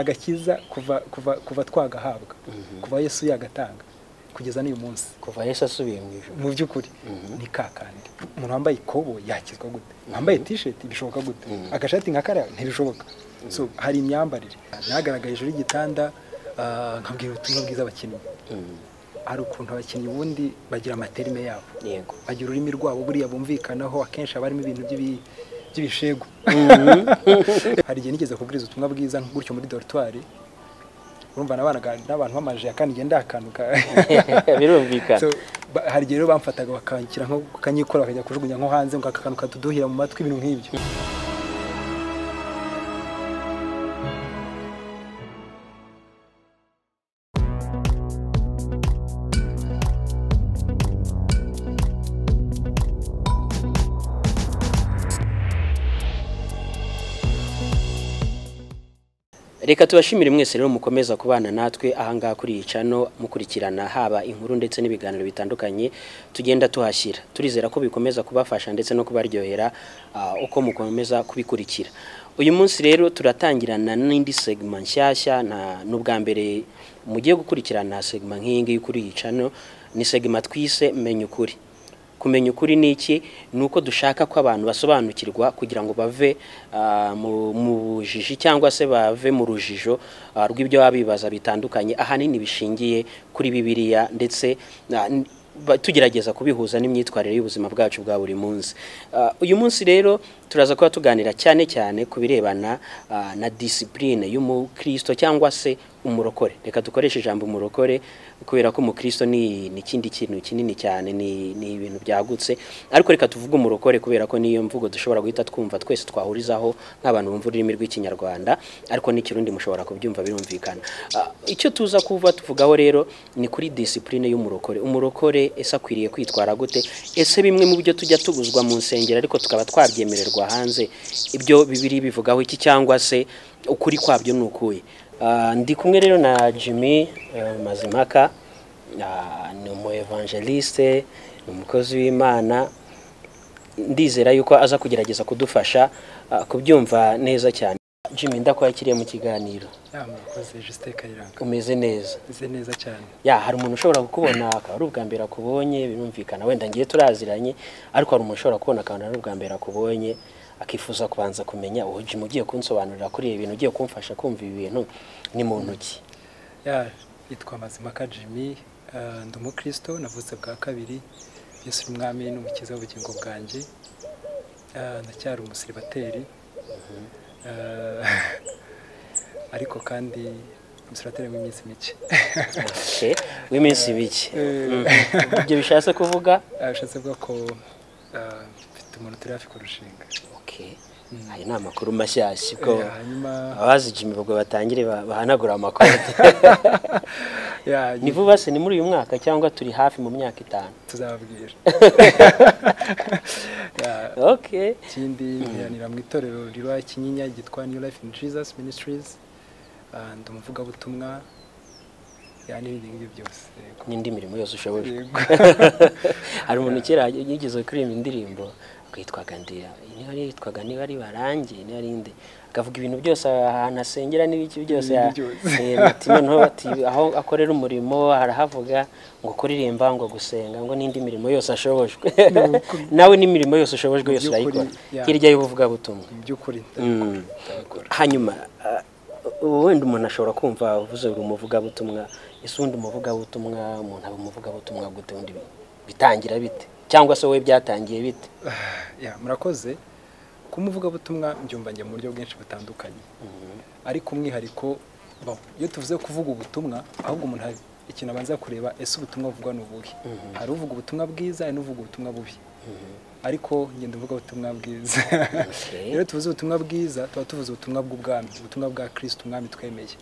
agakiza kuva kuva kuva twagahabwa kuva yesu yagatanga kugeza n'uyu munsi kuva yesu asubiye mu ijoro mu by'ukuri ni ka kandi umuntu wambaye ikobo yakizwa gute wambaye tisheti bishoboka gute agashati nka kariya ntibishoboka So, hari imyambarire nagaragaye hejuru y'igitanda ah, nkabwira ubutumwa bwiza abakinnyi hari ukuntu abakinnyi ubundi bagira amaterime yabo yego bagira ururimi rwabo buriya bumvikanaho akenshi haba harimo ibintu by'ibi- by'ibishegu hari igihe nigeze kubwiriza ubutumwa bwiza gutyo muri dorutwari urumva nabanaga n'abantu b'amaje ya kandi ngenda akantu ka birumvikana So, ba- hari igihe rero bamfataga bakanshyira nko kanyikora bakajya kujugunya nko hanze ngo aka kantu kaduduhira mu matwi ibintu nk'ibyo reka tubashimire mwese rero mukomeza kubana natwe ahangaha kuri iyi cano mukurikirana haba inkuru ndetse n'ibiganiro bitandukanye tugenda tuhashyira turizera ko bikomeza kubafasha ndetse no kubaryohera ah, uko mukomeza kubikurikira uyu munsi rero turatangirana n'indi segma nshyashya na n'ubwa mbere mugiye gukurikirana segma nk'iyi ngiyi kuri iyi cano ni segma twise menya ukuri kumenya ukuri ni iki ni uko dushaka ko abantu basobanukirwa kugira ngo bave ah, mu- mu bujiji cyangwa se bave mu rujijo ah, rw'ibyo baba bibaza bitandukanye ahanini bishingiye kuri bibiliya ndetse ah, n- ba- tugerageza kubihuza n'imyitwarire y'ubuzima bwacu bwa buri munsi Ah, uyu munsi rero turaza kuba tuganira cyane cyane ku birebana ah, na disipurine y'umukristo cyangwa se umurokore reka dukoreshe ijambo umurokore kubera ko umukristo ni ni ikindi kintu kinini cyane ni ni ibintu byagutse ariko reka tuvuge umurokore kubera ko niyo mvugo dushobora guhita twumva twese twahurizaho nk'abantu bumva ururimi rw'ikinyarwanda ariko n'ikirundi mushobora kubyumva birumvikana Ah, icyo tuza kuva tuvugaho rero ni kuri disipurine y'umurokore umurokore ese akwiriye kwitwara gute ese bimwe mu byo tujya tubuzwa mu nsengero ariko tukaba twabyemererwa hanze ibyo bibiri bivugaho iki cyangwa se ukuri kwabyo ni ukuye Ah, ndi kumwe rero na jimmy eh, mazimaka Ah, ni umu evangeliste ni umukozi w'imana ndizera yuko aza kugerageza kudufasha ah, kubyumva neza cyane jimmy ndakwakiriye mu kiganiro yamukoze Justin Kayiranga umeze neza meze neza cyane ya hari umuntu ushobora kukubona akaba ari ubwa mbere akubonye birumvikana wenda ngiye turaziranye ariko hari umuntu ushobora kubona akabona ari ubwa mbere akubonye akifuza kubanza kumenya uwo jimmy ugiye kunsobanurira kuri ibi bintu ugiye kumfasha kumva ibi bintu ni mu ntoki ya yitwa mazimaka jimmy eh, ndi umukristo navutse bwa kabiri yesu ni umwami n'umukiza w'ubugingo bwanjye Eh, ndacyari umusiribateri Eh, ariko kandi umusiribateri w'iminsi mike Okay. w'iminsi mike Eh. Mhm. ibyo bishatse kuvuga Eh, bishatse kuvuga ko eh, mfite umuntu turi hafi kurushinga Okay. ayo ni amakuru mashyashya ubwo Eh, hanyuma abazi jimmy ubwo batangire ba- bahanagure amakoti ya ni vuba se ni muri uyu mwaka cyangwa turi hafi mu myaka itanu tuzababwira Ya, okay ikindi nteranira mu itorero riba kinyinya ryitwa new life in jesus ministries Ah, ndi umuvugabutumwa ya n'ibindi ngibyo byose yego n'indi mirimo yose ushoboye Yego. hari umuntu kera yigeze kuririmba indirimbo akitwaga ndira niba ari yitwaga niba ari barangi niba ari inde akavuga ibintu byose ahantu asengera n'ibiki byose N'ibindi ya- byose. eh, ati noneho ati aho akorera umurimo harahavuga ngo kuririmba ngo gusenga ngo n'indi mirimo yose ashobojwe nawe n'imirimo yose ushobojwe yose Mu by'ukuri, urayikora yeah. hirya y'ubuvugabutumwa mu by'ukuri Mm. hanyuma ah, wenda umuntu ashobora kumva uvuze uri umuvugabutumwa ese ubundi umuvugabutumwa umuntu aba umuvugabutumwa gute undi bi- bitangira bite cyangwa se wowe byatangiye bite ya murakoze ku muvugabutumwa mbyumva njye mu buryo bwinshi butandukanye ariko umwihariko bo iyo tuvuze kuvuga ubutumwa ahubwo umuntu hari ikintu abanza kureba ese ubutumwa buvugwa ni ubuhe hari uvuga ubutumwa bwiza hari n'uvuga ubutumwa bubi ariko ngenda uvuga ubutumwa bwiza Okay. rero tuvuze ubutumwa bwiza tuba tuvuze ubutumwa bw'ubwami ubutumwa bwa kirisiti umwami twemeye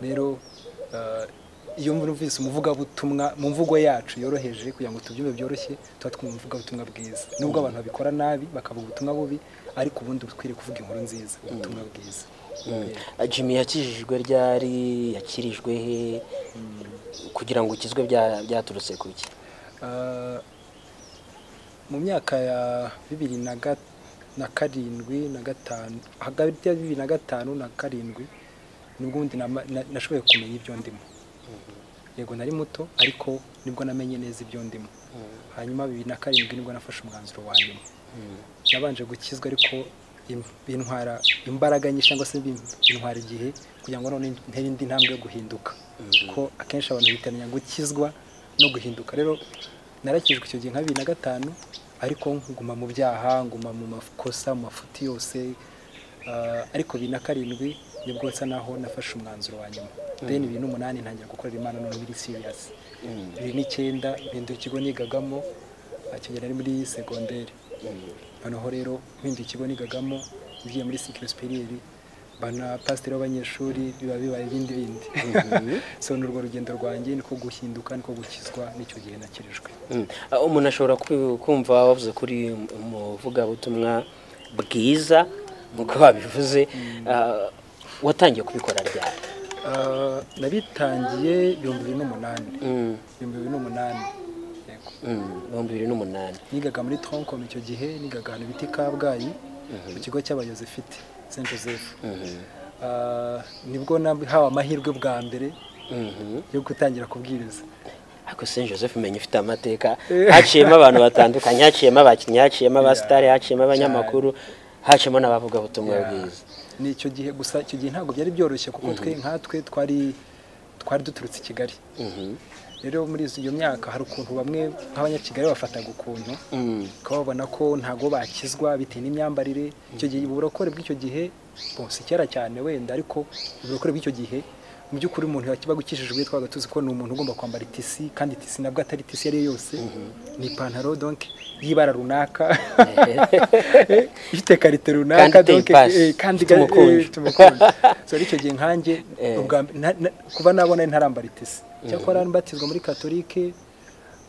rero eh, iyo mwumvise umuvugabutumwa mu mvugo yacu yoroheje kugira ngo tubyumve byoroshye tuba twumva umuvugabutumwa bwiza nubwo abantu babikora nabi bakavuga ubutumwa bubi ariko ubundi dukwiriye kuvuga inkuru nziza ubutumwa bwiza Yeah. Ah, jimmy yakijijwe ryari yakirijwe he kugira ngo ukizwe bya- byaturutse ku ki Ah, mu myaka ya bibiri na ga- na karindwi na gatanu hagati ya bibiri na gatanu na karindwi nibwo ubundi nama- na- nashoboye kumenya ibyo ndimo yego nari muto ariko nibwo namenye neza ibyo ndimo hanyuma bibiri na karindwi nibwo nafashe umwanzuro wa nyuma nabanje gukizwa ariko im- bintwara imbaraga nyinshi cyangwa se bin- bintwara igihe kugira ngo none ntere indi ntambwe yo guhinduka kuko akenshi abantu bitiranya gukizwa no guhinduka rero narakijwe icyo gihe nka bibiri na gatanu ariko nguma mu byaha nguma mu makosa mu mafuti yose ah, ariko bibiri na karindwi nibwo nsa naho nafashe umwanzuro wa nyuma then bibiri n'umunani ntangira gukorera imana none biri serious bibiri n'icyenda mpindura ikigo nigagamo akigera ari muri segonderi noneho rero mpinduye ikigo nigagamo ngiye muri sikirosipiriyeri bana pasiteri w'abanyeshuri biba bibaye ibindi bindi so ni urwo rugendo rwanjye niko guhinduka niko gukizwa n'icyo gihe nakirijwe Mm. Ah, umuntu ashobora ku- kumva wavuze kuri umuvugabutumwa bwiza nk'uko wabivuze Ah, watangiye kubikora ryari Ah, nabitangiye ibihumbi bibiri n'umunani Mm, ibihumbi bibiri n'umunani yego mm, ibihumbi bibiri n'umunani nigaga muri tronkom icyo gihe nigaga ahantu bita i kabgayi mu kigo cy'abayozefite saint joseph Ah, nibwo nahawe amahirwe bwa mbere Mhm. yo gutangira kubwiriza ariko saint joseph menya ifite amateka haciyemo abantu batandukanye haciyemo abakinnyi haciyemo abasitari haciyemo abanyamakuru haciyemo n'abavugabutumwa bwiza ni icyo gihe gusa icyo gihe ntabwo byari byoroshye kuko twe nkatwe twari twari duturutse i kigali Mhm. rero muri izo- iyo myaka hari ukuntu bamwe nk'abanyakigali bafataga ukuntu Mm. ukaba babona ko ntabwo bakizwa bitewe n'imyambarire icyo gihe uburokore bw'icyo gihe bon, si kera cyane wenda ariko uburokore bw'icyo gihe mu by'ukuri umuntu yakibaga ukijijwe twabaga tuzi ko ni umuntu ugomba kwambara itisi kandi itisi nabwo atari itisi iyo ari yo yose ni ipantaro donc y'ibara runaka ifite karite runaka Kandi iteye donc, ipasi, eh, kandi ifite umukunjo. eh, tumukunde so rero icyo gihe nkanjye Eh. ubwa mbe- na- na- kuva nabona ntarambara itisi cyakora mbatizwa muri katolike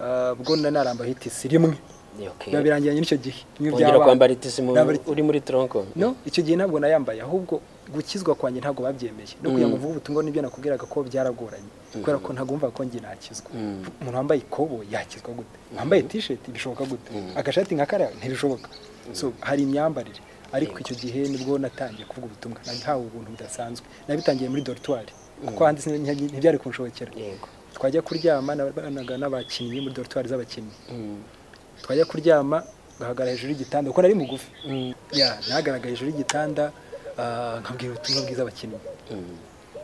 ah, ubwo nari narambaye itisi rimwe Okay. biba birangiranye n'icyo gihe bimwe Wongera by'abana. kwambara itisi mu- Nambara itisi. uri muri tronco no icyo gihe ntabwo nayambaye ahubwo gukizwa kwanjye ntabwo babyemeye no kugira ngo mvuge ubutumwa nibyo nakubwiraga ko byaragoranye kubera ko ntabwo wumva ko njye nakizwa umuntu wambaye ikobo yakizwa gute wambaye t-shirt bishoboka gute agashati nka kariya ntibishoboka so hari imyambarire ariko icyo gihe nibwo natangiye kuvuga ubutumwa nahawe ubuntu budasanzwe nabitangiye muri dorutwari kuko hanze sinari- ntibyari kunshobokera yego twajya kuryama nabanaga n'abakinnyi muri dorutwari z'abakinnyi twajya kuryama ngahagarara hejuru y'igitanda kuko nari mugufi Mm. ya nahagaragaye hejuru y'igitanda ah, nkabwira ubutumwa bwiza abakinnyi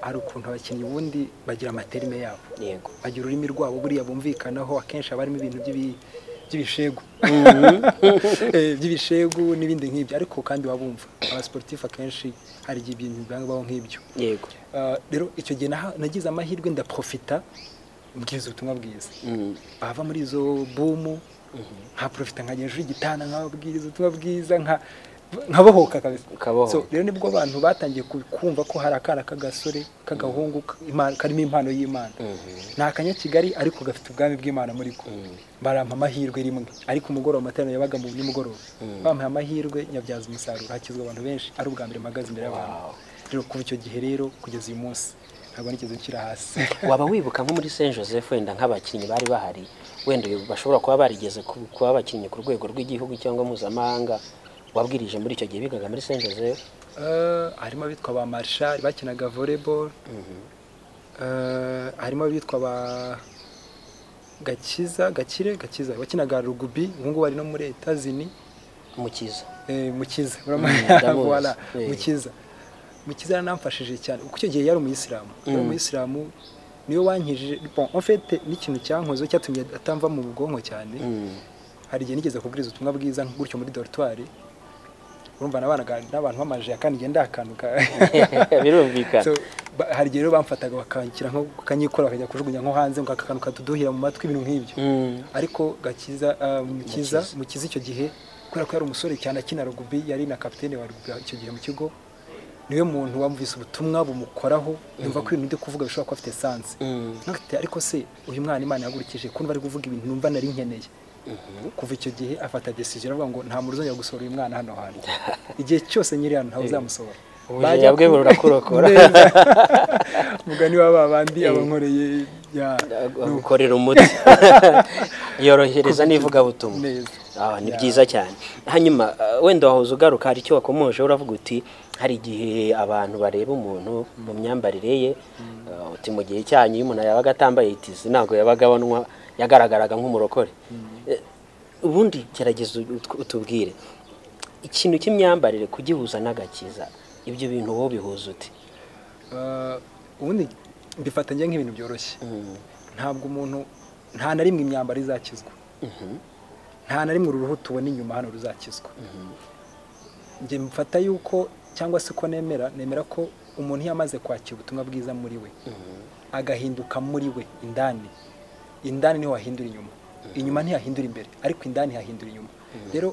hari ukuntu abakinnyi ubundi bagira amaterime yabo yego bagira ururimi rwabo buriya bumvikanaho akenshi haba harimo ibintu by'ibi- by'ibishegu Eh, by'ibishegu n'ibindi nk'ibyo ariko kandi baba bumva abasiporutifu akenshi hari igihe ibintu bibaho nk'ibyo yego Ah, rero icyo gihe naha- nagize amahirwe ndaprofita mbwiriza ubutumwa bwiza Mm. bava muri izo bumu nkaprofita nkajya hejuru y'igitanda nkababwiriza ubutumwa bwiza nka- nkabohoka kabisa Ukabohoka. So, rero nibwo abantu batangiye ku- kumva ko hari akana k'agasore k'agahungu ka- imana- karimo impano y'imana ni akanyakigali ariko gafite ubwami bw'imana muri ko barampa amahirwe rimwe ariko umugoroba amateraniro yabaga mu nimugoroba bampaye amahirwe nyabyaza umusaruro hakizwa abantu benshi ari ubwa mbere mpagaze imbere y'abantu rero kuva icyo gihe rero kugeza uyu munsi ntabwo nigeze nshyira hasi waba wibuka nko muri saint joseph wenda nk'abakinnyi bari bahari wenda uyu bashobora kuba barigeze ku- kuba abakinnyi ku rwego rw'igihugu cyangwa mpuzamahanga wabwirije muri icyo gihe bigaga muri saint joseph Eh, harimo abitwa ba marshal bakinaga volleyball Eh, harimo abitwa ba gakiza gakire gakiza bakinaga rugubi ubu ngubu ari no muri etazini umukiza Eh, mukiza ndamuzi. Voilà, Eh. mukiza mukiza yaranamfashije cyane kuko icyo gihe yari umuyisilamu yari umuyisilamu niwe wankijije bon en fait n'ikintu cyankozeho cyatumye atamva mu bwonko cyane hari igihe nigeze kubwiriza ubutumwa bwiza gutyo muri dorutwari urumva nabanaga n'abantu bamaje kandi ngenda akanuka birumvikana so, ba- hari igihe rero bamfataga bakanshyira nko kanyikora bakajya kujugunya nko hanze ngo aka kantu katuduhira mu matwi ibintu nk'ibyo Mm. ariko gakiza ah, mukiza mukiza icyo gihe kubera ko yari umusore cyane akina rugubi yari na kapitene wa rugubi icyo gihe mu kigo niwe muntu wamvise ubutumwa bumukoraho yumva ko ibintu byo kuvuga bishobora kuba afite sanse Mm. ntafite ariko se uyu mwana imana yahagurikije ko ari kuvuga ibintu numva nari nkeneye kuva icyo gihe afata decision aravuga ngo nta muntu uzongera gusohora uyu mwana hano hantu igihe cyose nyiri hano ntawe uzamusohora ubujinya bwe burakurokora neza mugani wa babandi abankoreye ya gukorera umuti yorohereza n'ivugabutumwa neza Ah, ni byiza cyane hanyuma eh, wenda wahoze ugaruka hari icyo wakomoje uravuga uti hari igihe abantu bareba umuntu mu myambarire ye eh, uti mu gihe cyanyu iyo umuntu yabaga atambaye itizi ntabwo yabaga abonwa yagaragaraga nk'umurokore Eh, ubundi gerageza ut- utubwire ikintu cy'imyambarire kugihuza n'agakiza ibyo bintu wowe bihuza uti Eh, ubundi mbifatanya nk'ibintu byoroshye Mm, ntabwo umuntu nta na rimwe imyambaro izakizwa mhm, nta na rimwe uruhu tubona inyuma hano ruzakizwa mhm, njye mfata yuko cyangwa se ko nemera nemera ko umuntu iyo amaze kwakira ubutumwa bwiza muri we mhm, agahinduka muri we indani indani niho hahindura inyuma inyuma ntihahindura imbere ariko indani hahindura inyuma rero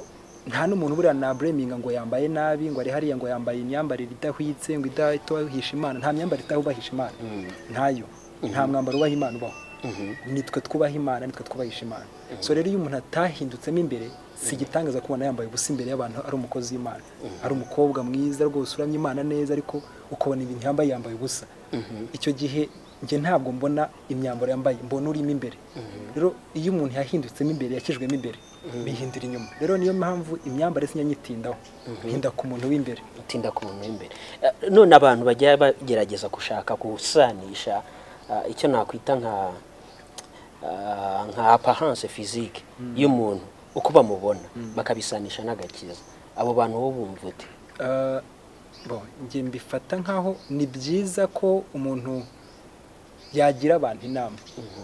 nta n'umuntu buriya nabureminga ngo yambaye nabi ngo ari hariya ngo yambaye imyambarire idahwitse ngo idatubahisha imana nta myambarire itahubahisha imana Mm. ntayo nta mwambaro ubaha imana ubaho mhm. nitwe twubaha imana nitwe twubahisha imana so rero iyo umuntu atahindutse mo imbere si igitangaza kubona yambaye ubusa imbere y'abantu ari umukozi w'imana ari umukobwa mwiza rwose uramya imana neza ariko ukabona ibintu yambaye yambaye ubusa icyo gihe njye ntabwo mbona imyambaro yambaye mbona urimo imbere rero iyo umuntu yahindutse mo imbere yakijwemo imbere bihindura inyuma rero niyo mpamvu imyambaro sinyanyitindaho hinda ku muntu w'imbere utinda ku muntu w'imbere Eh, none abantu bajya bagerageza gushaka gusanisha eh, icyo nakwita nka eh, nka apparence physique y'umuntu uko bamubona bakabisanisha n'agakiza abo bantu bo bumva uti Ah, bon, njye mbifata nkaho ni byiza ko umuntu yagira abantu inama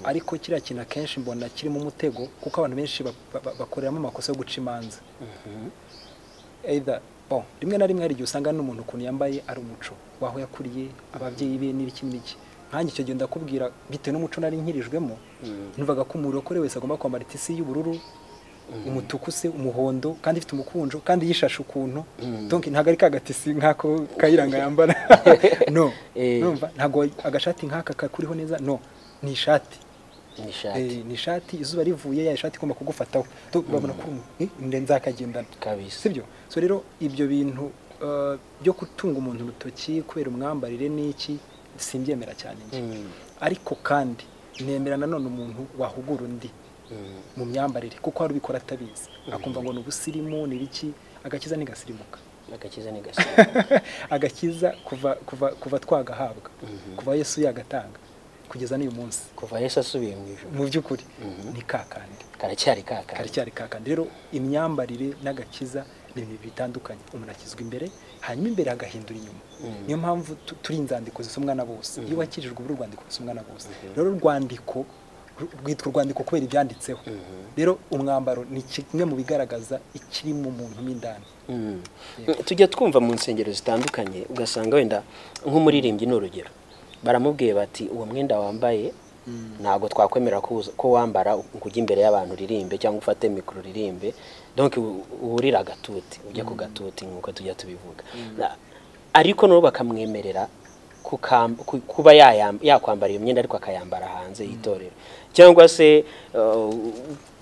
ariko kiriya kintu akenshi mbona kirimo umutego kuko abantu benshi ba- ba- ba- bakoreramo amakosa yo guca imanza either bon rimwe na rimwe hari igihe usanga n'umuntu ukuntu yambaye ari umuco waho yakuriye ababyeyi be n'ibiki n'ibiki nkanjye icyo gihe ndakubwira bitewe n'umuco nari nkirijwemo numvaga ko umurokore wese agomba kwambara itisi y'ubururu umutuku se umuhondo kandi ifite umukunjo kandi yishashe ukuntu donc ntabwo ari ka gatisi nk'ako kayiranga yambara no Eh. numva ntabwo agashati nk'aka kakuriho neza no ni ishati ni ishati Eh, ni ishati izuba rivuye ya ishati igomba kugufataho Tu- babona ko eh, nzakagendana kabisa sibyo so rero ibyo bintu eh, byo gutunga umuntu urutoki kubera umwambarire n'iki simbyemera cyane njye Mm, ariko kandi nemera nanone umuntu wahugura undi mm, mu myambarire kuko hari ubikora atabizi akumva ngo ni ubusirimu ni ibiki agakiza ntigasirimuka agakiza ni gasimba agakiza kuva kuva kuva twagahabwa kuva yesu yagatanga kugeza n'uyu munsi kuva yesu asubiye mu ijoro mu by'ukuri Mhm. ni kakandi karacyari kakari karacyari kakandi rero imyambarire n'agakiza ni ibintu bitandukanye umuntu akizwa imbere hanyuma imbere agahindura inyuma Mm. niyo mpamvu tu- turi inzandiko zisomwa na bose iyo wakirijwe ubu urwandiko rusomwa na bose rero urwandiko ru- rwitwa urwandiko kubera ibyanditseho Mhm. rero umwambaro ni kimwe mu bigaragaza ikiri mu muntu mo indani Mm. tujya twumva mu nsengero zitandukanye ugasanga wenda nk'umuririmbyi ni urugero baramubwiye bati uwo mwenda wambaye ntabwo twakwemera ko uza- ko wambara ngo ujye imbere y'abantu uririmbe cyangwa ufate mikoro uririmbe donc u- uba urira agatuti ujya ku gatuti nk'uko tujya tubivuga Na- ariko nabo bakamwemerera kukam- ku- kuba yayam- yakwambara iyo myenda ariko akayambara hanze y'itorero cyangwa se uh,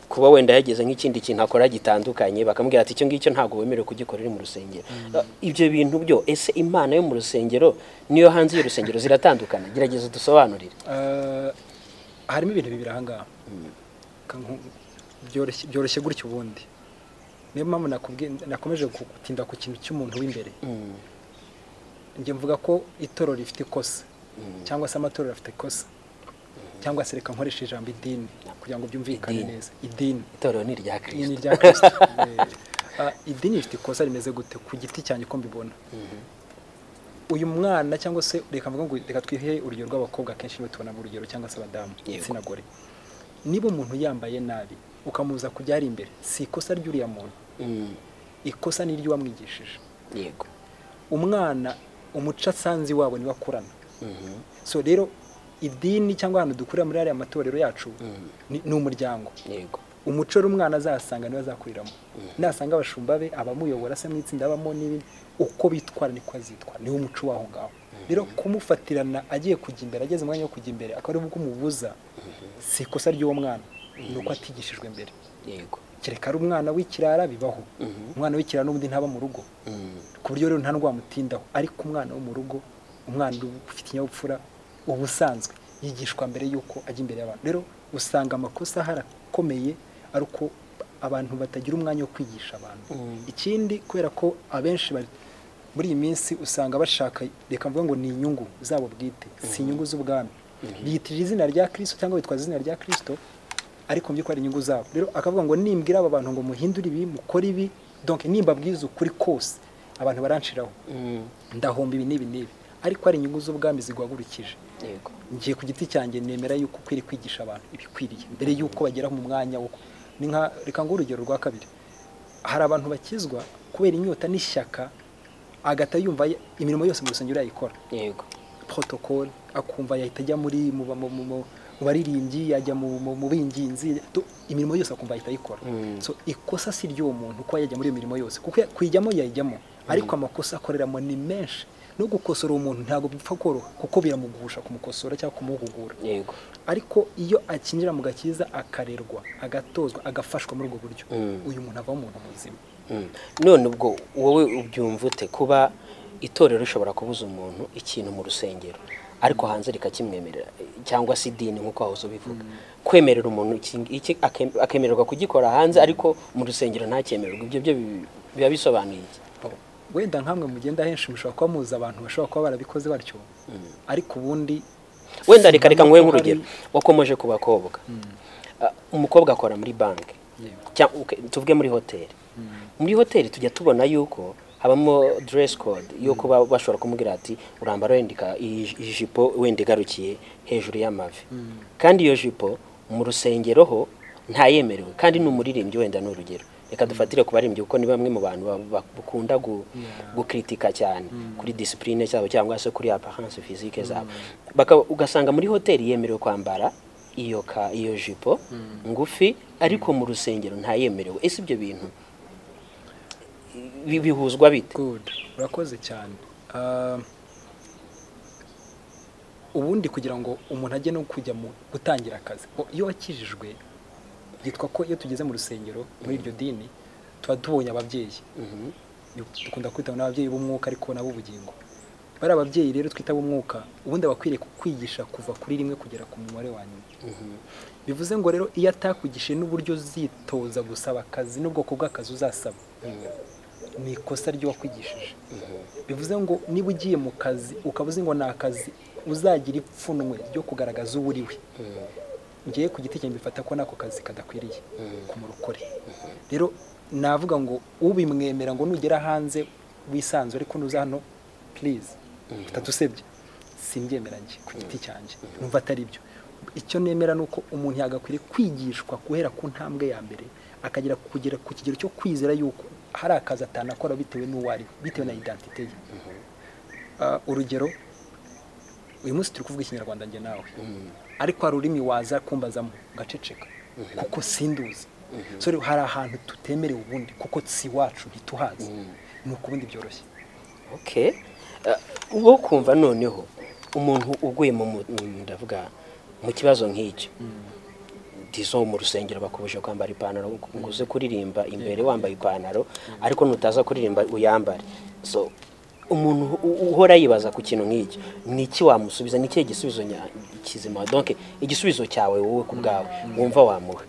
kuba wenda yageze nk'ikindi kintu akora gitandukanye bakamubwira ati icyo ngicyo ntabwo wemerewe kugikora uri mu rusengero Uh, ibyo bintu byo ese imana yo mu rusengero niyo hanze y'urusengero ziratandukana gerageza dusobanurire Eh, harimo ibintu bibiri ahangaha Ka- nku- byoroshye- byoroshye gutya ubundi niyo mpamvu nakubwiye- nakomeje gutinda ku kintu cy'umuntu w'imbere Mm, njye mvuga ko itorero rifite ikosa cyangwa se amatorero afite ikosa cyangwa se reka nkoresha ijambo idini kugira ngo byumvikane Idini. neza idini itorero ni irya Idini kirisito rya kirisito Eh, ah, idini rifite ikosa rimeze gute ku giti cyanjye uko mbibona uyu mwana cyangwa se reka mvuga ngo reka twihe urugero rw'abakobwa akenshi nibo tubona mu rugero cyangwa se abadamu Yego. igitsina gore niba umuntu yambaye nabi ukamubuza kujya ari imbere si ikosa ry'uriya muntu Mm, ikosa ni iry'uwamwigishije yego umwana umuco asanze iwabo niwe akurana Mhm, so rero idini cyangwa ahantu dukurira muri ariya matorero yacu mm, ni ni umuryango yego umuco rero umwana azahasanga niwe azakuriramo nasanga abashumba be abamuyobora se mu itsinda abamo n'ibi uko bitwara niko azitwara niwo muco w'aho ngaho rero kumufatirana agiye kujya imbere ageze umwanya wo kujya imbere akaba ari bwo umubuza si ikosa ry'uwo mwana ni uko atigishijwe mbere yego kereka ari umwana w'ikirara bibaho umwana w'ikirara n'ubundi ntaba mu rugo ku buryo rero nta ndwara mutindaho ariko umwana wo mu rugo umwana ufite ikinyabupfura uba usanzwe yigishwa mbere y'uko ajya imbere y'abantu rero usanga amakosa harakomeye ari uko abantu batagira umwanya wo kwigisha abantu ikindi kubera ko abenshi bari muri iyi minsi usanga bashaka reka mvuga ngo ni inyungu zabo bwite si inyungu z'ubwami biyitirira izina rya kirisito cyangwa bitwaza izina rya kirisito ariko mu by'ukuri ari inyungu zabo rero akavuga ngo nimbwira aba bantu ngo muhindure ibi mukore ibi donc nimbabwiza ukuri kose abantu baranshiraho ndahomba ibi n'ibi n'ibi ariko hari inyungu z'ubwami ziguhagurukije yego ngiye ku giti cyanjye nemera yuko ukwiriye kwigisha abantu ibikwiriye mbere yuko bagera mu mwanya wo ni nka reka nguhe urugero rwa kabiri hari abantu bakizwa kubera inyota n'ishyaka agahita yumva imirimo yose mu rusengero yayikora yego protocole akumva yahita ajya muri mu mu- mu- mu- mu baririmbyi yajya mu- mu mu binginzi to- imirimo yose akumva yahita ayikora Mm. so ikosa si ry'uwo muntu kuba yajya muri iyo mirimo yose kuko ya- kuyijyamo yayijyamo ariko amakosa akoreramo ni menshi no gukosora umuntu ntabwo bipfa koroha kuko biramugusha kumukosora cyangwa kumuhugura yego ariko iyo akinjira mu gakiza akarerwa agatozwa agafashwa muri ubwo buryo Mm. uyu muntu avamo umuntu muzima Mm. none ubwo wowe ubyumva ute kuba itorero rishobora kubuza umuntu ikintu mu rusengero ariko hanze rikakimwemerera cyangwa se idini nk'uko wahoze ubivuga kwemerera umuntu iki- iki ake- akemererwa kugikora hanze ariko mu rusengero ntacyemererwe ibyo byo bi- biba bisobanuye iki wenda nkamwe mugenda henshi mushobora kuba muzi abantu bashobora kuba barabikoze batyo ariko ubundi wenda reka reka nguhe ko nk'urugero wakomeje ku bakobwa Ah, umukobwa akora muri banki Yego. Cyangwa, ok, tuvuge muri hoteli muri hoteli tujya tubona yuko habamo dress code yuko ba- bashobora kumubwira ati urambara wendika iyi jipo wenda igarukiye hejuru y'amavi kandi iyo jipo mu rusengero ho ntayemerewe kandi n'umuririmbyi wenda ni urugero reka dufatire ku baririmbyi kuko ni bamwe mu bantu ba- ba- bakunda gu- gukritika cyane kuri discipline zabo cyangwa se kuri apparence physique zabo Baka- ugasanga muri hoteli yemerewe kwambara iyo ka iyo jipo ngufi ariko mu rusengero ntayemerewe ese ibyo bintu bi- bihuzwa bite Good. Urakoze cyane. Ah, ubundi kugira ngo umuntu ajye no kujya mu gutangira akazi. o- Iyo wakijijwe yitwa ko iyo tugeze mu rusengero muri iryo dini tuba tubonye ababyeyi. Mhm. Dukunda kwita n'ababyeyi b'umwuka ariko n'ab'ubugingo. Bari ababyeyi rero twita b'umwuka ubundi abakwiriye kukwigisha kuva kuri rimwe kugera ku mubare wa nyuma. Bivuze ngo rero iyo atakugishije n'uburyo uzitoza gusaba akazi n'ubwoko bw'akazi uzasaba ni ikosa ry'uwakwigishije bivuze ngo niba ugiye mu kazi ukaba uzi ngo ni akazi uzagira ipfunwe ryo kugaragaza uwo uri we ngiye ku giti cyanjye mbifata ko n'ako kazi kadakwiriye kumurokore rero navuga ngo ubimwemera ngo nugera hanze wisanzure ariko nuza hano purize utadusebye simbyemera njye ku giti cyanjye numva atari byo icyo nemera ni uko umuntu yagakwiriye kwigishwa guhera ku ntambwe ya mbere akagera kugera ku kigero cyo kwizera yuko hari akazi atanakora bitewe n'uwo ari we bitewe na identite ye Ah, urugero uyu munsi turi kuvuga ikinyarwanda njye nawe ariko hari ururimi waza kumbazamo ngaceceka kuko sinduzi so rero hari ahantu tutemerewe ubundi kuko si iwacu ntituhazi ni ubundi byoroshye okay Ah, wo kumva noneho umuntu uguye mu mu- mu- ndavuga mu kibazo nk'icyo dizo mu rusengero bakubuje kwambara ipantaro ngo uze kuririmba imbere wambaye ipantaro ariko nutaza kuririmba uyambare so umuntu u- uhora yibaza ku kintu nk'icyo ni iki wamusubiza ni ikihe gisubizo nya- kizima donc igisubizo cyawe wowe ku bwawe wumva wamuha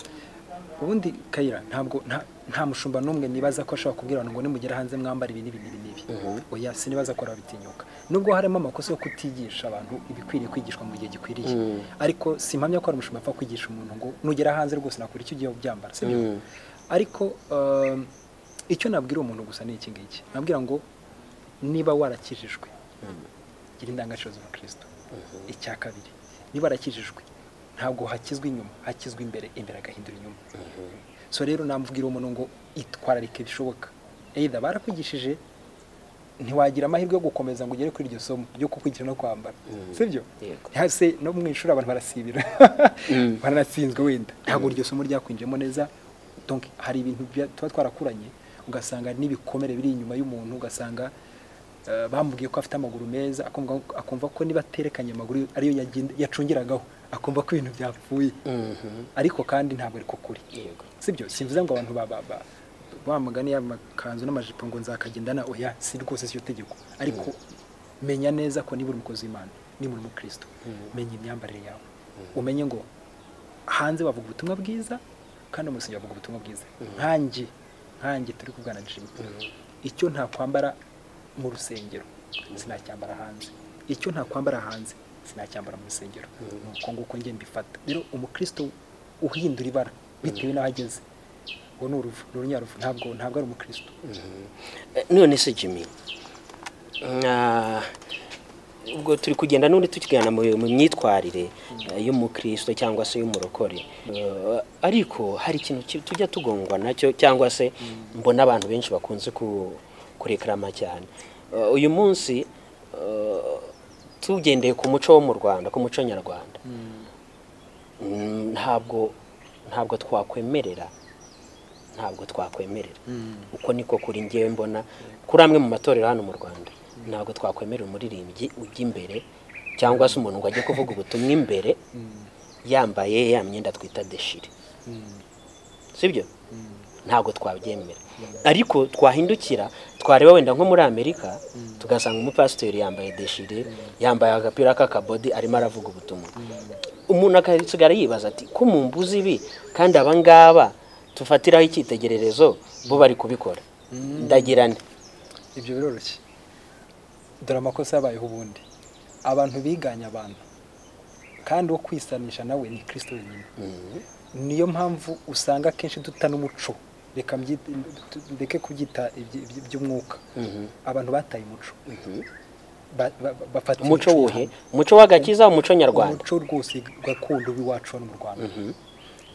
ubundi kayira ntabwo nta- nta mushumba n'umwe nibaza ko ashobora kubwira abantu ngo nimugera hanze mwambara ibi n'ibi n'ibi n'ibi oya sinibaza ko arabitinyuka nubwo harimo amakosa yo kutigisha abantu ibikwiriye kwigishwa mu gihe gikwiriye ariko simpamya ko hari umushumba apfa kwigisha umuntu ngo nugera hanze rwose nakora icyo ugiye ubyambara si byo ariko um, icyo nabwira umuntu gusa ni iki ngiki nabwira ngo niba warakijijwe gira indangagaciro z'ubukristo icya kabiri niba warakijijwe ntabwo hakizwa inyuma hakizwa imbere imbere agahindura inyuma so rero namubwira umuntu ngo itwararike bishoboka either barakwigishije ntiwagira amahirwe yo gukomeza ngo ugere kuri iryo somo ryo kukwigira no kwambara sibyo Yego. hase no mu ishuri abantu barasibira baranatsinzwe wenda ntabwo iryo somo ryakwinjemo neza donc hari ibintu bya- tuba twarakuranye ugasanga n'ibikomere biri inyuma y'umuntu ugasanga eh, bamubwiye ko afite amaguru meza akumva- akumva ko niba aterekanye amaguru ariyo yagenda- yacungiragaho akumva ko ibintu byapfuye ariko kandi ntabwo ariko kuri yego sibyo simvuze ngo abantu ba- ba- ba- ba mugani y'amakanzu n'amajipo ngo nzakagendana oya si rwose siryo tegeko ariko menya neza ko niba uri umukozi w'imana niba uri umukristo menya imyambarire yawe umenye ngo hanze bavuga ubutumwa bwiza kandi umusenge bavuga ubutumwa bwiza nkanjye nkanjye turi kuvugana jimmy icyo ntakwambara mu rusengero sinacyambara hanze icyo ntakwambara hanze sinacyambara mu rusengero ni uko nguko njye mbifata rero umukristo uhindura ibara bitewe n'aho ageze ngo ni uruvu ni urunyaruvu ntabwo ntabwo ari umukristo Eh, none se jimmy na- ubwo turi kugenda n'undi tukigana mu mu myitwarire eh, y'umukristo cyangwa se y'umurokore Eh, ariko hari ikintu ki- tujya tugongwa nacyo cyangwa se mbona abantu benshi bakunze ku- kurekarama cyane Eh, uyu munsi eh, tugendeye ku muco wo mu rwanda ku muco nyarwanda mm, ntabwo ntabwo twakwemerera ntabwo twakwemerera uko niko kuri ngewe mbona kuri amwe mu matorero hano mu rwanda ntabwo twakwemerera umuririmbyi ujya imbere cyangwa se umuntu ngo ajye kuvuga ubutumwa imbere yambaye ya myenda twita deshire sibyo ntabwo twabyemera ariko twahindukira twareba wenda nko muri amerika tugasanga umupasiteri yambaye deshire yambaye agapira k'akabodi arimo aravuga ubutumwa umuntu akasigara yibaza ati ko mu mbuzi ibi kandi aba ngaba tufatiraho icyitegererezo bo bari kubikora ndagira nti ibyo biroroshye dore amakosa yabayeho ubundi abantu biganye abantu kandi wo kwisanisha nawe ni kirisito wenyine niyo mpamvu usanga akenshi duta n'umuco reka mbyite- tu- ndeke kubyita ibyi- ibyi- iby'umwuka abantu bataye umuco Ba- ba- ba- bafata umuco imico wuhe y'ahantu. umuco w'agakiza umuco nyarwanda umuco rwose gakondo w'iwacu hano mu rwanda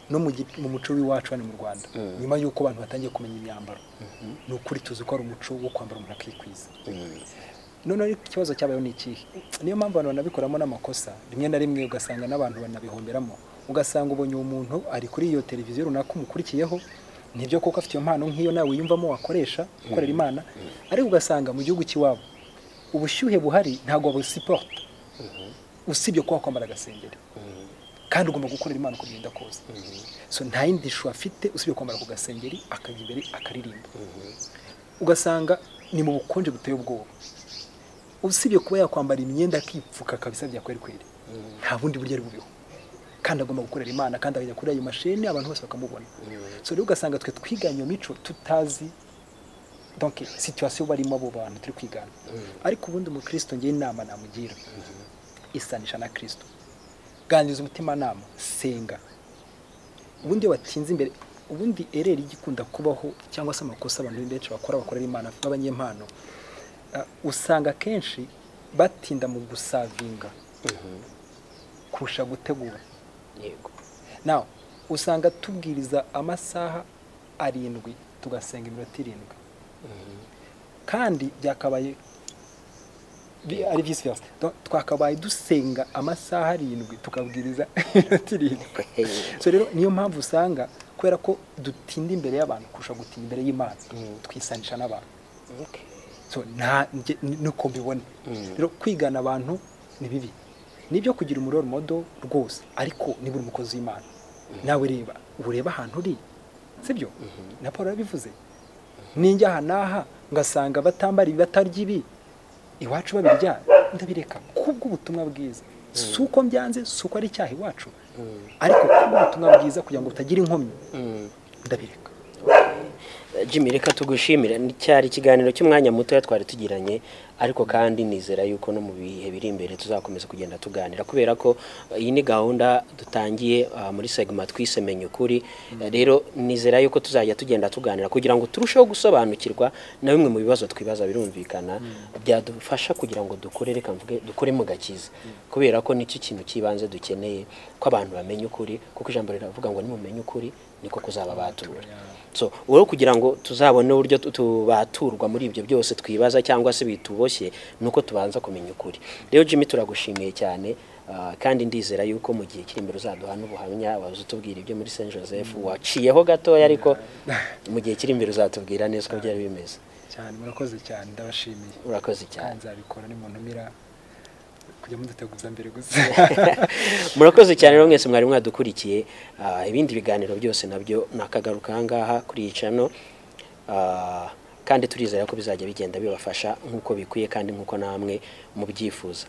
no mu gi- mu muco w'iwacu hano mu rwanda nyuma y'uko abantu batangiye kumenya imyambaro ni ukuri tuzi ko hari umuco wo kwambara umuntu akikwiza noneho ariko ikibazo cyabayeho ni ikihe niyo mpamvu abantu banabikoramo n'amakosa rimwe na rimwe ugasanga n'abantu banabihomberamo ugasanga ubonye uwo muntu ari kuri iyo televiziyo runaka umukurikiyeho nibyo kuko afite iyo mpano nk'iyo nawe wiyumvamo wakoresha ukorera imana ariko ugasanga mu gihugu cy'iwabo ubushyuhe buhari ntabwo wabusiporta usibye kuba wakwambara agasengeri kandi ugomba gukorera imana uko bigenda kose so nta yindi shu afite usibye kwambara ku gasengeri akajya imbere akaririmba ugasanga ni mu bukonje buteye ubwoba usibye kuba yakwambara imyenda akipfuka kabisa bya kweri kweri nta bundi buryo ari buriho kandi agomba gukorera imana kandi akajya kuri ayo mashini abantu bose bakamubona so rero ugasanga twe twiganye iyo mico tutazi donc situation barimo abo bantu turi kwigana ariko ubundi umukristo ngewe inama namugira isanisha na kirisito ganiriza umutimanama senga ubundi iyo batinze imbere ubundi ereri igikunda kubaho cyangwa se amakosa abantu benshi bakora bakorera imana b'abanyempano ah, usanga akenshi batinda mu gusavinga kurusha gutegura yego nawe usanga tubwiriza amasaha arindwi tugasenga iminota irindwi kandi byakabaye bi- ari vice versa Donc, twakabaye dusenga amasaha arindwi tukabwiriza iminota irindwi so rero niyo mpamvu usanga kubera ko dutinda imbere y'abantu kurusha gutinda imbere y'imana twisanisha n'abantu Okay. so nta njye- ni- nuko mbibona rero kwigana abantu ni bibi nibyo kugira umuriro modo rwose ariko niba uri umukozi w'imana nawe reba ureba ahantu uri sibyo na paul yarabivuze ninjya aha n'aha ngasanga batambara ibi batarya ibi iwacu babirya ndabireka kubw'ubutumwa bwiza si uko mbyanze si uko ari icyaha iwacu ariko kubw'ubutumwa bwiza kugira ngo butagira inkomyi ndabireka Jimmy reka tugushimire Ni- cyari ikiganiro cy'umwanya muto twari tugiranye ariko kandi nizera yuko no mu bihe biri imbere tuzakomeza kugenda tuganira kubera ko eh, iyi ni gahunda dutangiye ah, muri segment twise menya ukuri Eh, rero nizera yuko tuzajya tugenda tuganira kugira ngo turusheho gusobanukirwa na bimwe mu bibazo twibaza birumvikana byadufasha kugira ngo dukore reka mvuge dukore mu gakiza kubera ko nicyo kintu cy'ibanze dukeneye ko abantu bamenya ukuri kuko ijambo riravuga ngo nimumenya ukuri niko kuzaba batura so wowe kugira ngo tuzabone uburyo tu- tubaturwa muri ibyo byose twibaza cyangwa se bituboshye ni uko tubanza kumenya ukuri rero jimmy turagushimiye cyane ah, kandi ndizera yuko mu gihe kiri imbere uzaduha n'ubuhamya waza utubwira ibyo muri saint joseph waciyeho gatoya ariko mu gihe kiri imbere uzatubwira neza uko byari bimeze cyane murakoze cyane ndabashimiye urakoze cyane nzabikora ni mu ntumira kujya muduteguza mbere gusa murakoze cyane rero mwese mwari mwadukurikiye Ah, ibindi biganiro byose nabyo nakagaruka aha ngaha kuri iyi cano Ah, kandi turizera ko bizajya bigenda bibafasha nk'uko bikwiye kandi nk'uko namwe mubyifuza